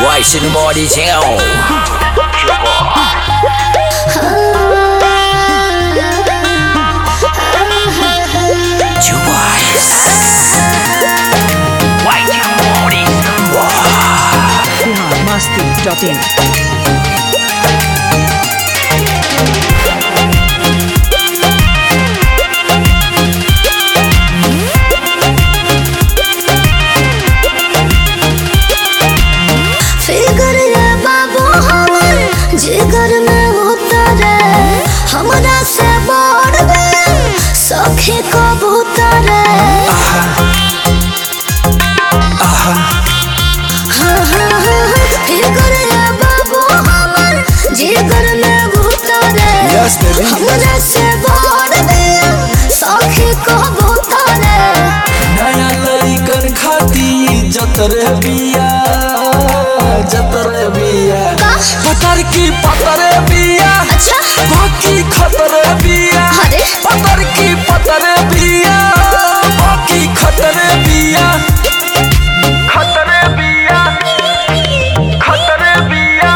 Watching the body down. Two boys. Watching the body. Bihar Masti dot in figure ये बाबू हमर जिगर में उतरे हमरा से बड़ बे सखी कबूतर हाँ, हाँ, हाँ, फिगर ये बाबू हमर जिगर में उतरे Yes, baby. हमरा से बड़ बे सखी कबूतर नया लइकन खाती जतरे बिया जतरे बिया पतर की पतरे बिया अच्छा बाकी खतरे बिया अरे पतर की पतरे बिया बाकी खतरे बिया खतरे बिया खतरे बिया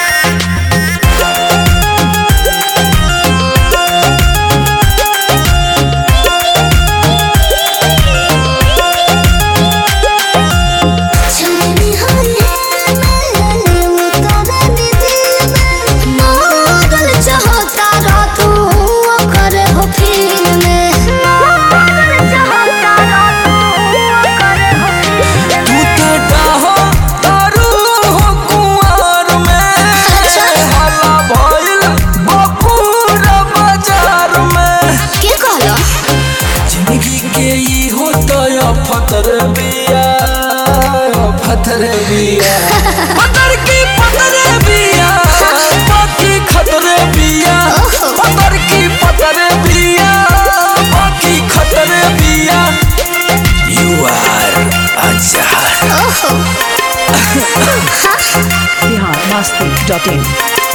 छलनी हले मेले उतर दीदी में मगल चाहता रातू कर हो फिर में मगल चाहता रातू कर हो फिर तू तो डाहो दारू हो कुंवर में अच्छा। हला भइल बपुर बाजार में के कहलो जिंदगी के ई होता या फतर बिया फतर बिया पतर की पतर बिया बाकी खतर बिया पतर की पतर बिया बाकी खतर बिया You are a jar. ओहो बिहार मस्ती डॉट इन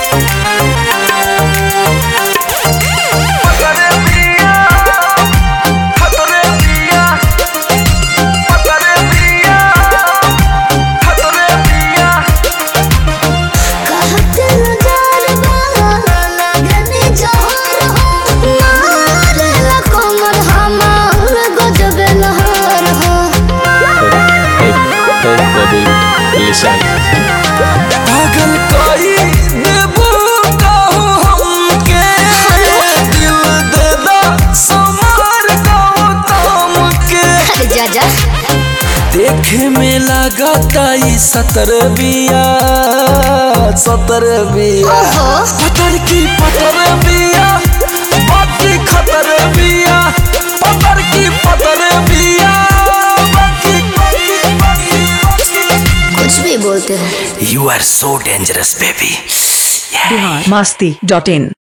पतर बिया खतर बिया पतर बिया खतर बिया कहते नजार बाला लगने जहर हो मार ला कमर हमार गजब लहर हो पागल कोई देबू कहू हमके दिल दे दा समार गौतम के अरे जा जा देखे में लागता ई सतर बिया सतर बिया ओहो पतर की पतर बिया बाकी खतर बिया पतर की पतर बिया बाकी बाकी बाकी बाकी कुछ भी बोलते रहे You are so dangerous, baby. Yeah. Bihar Masti dot in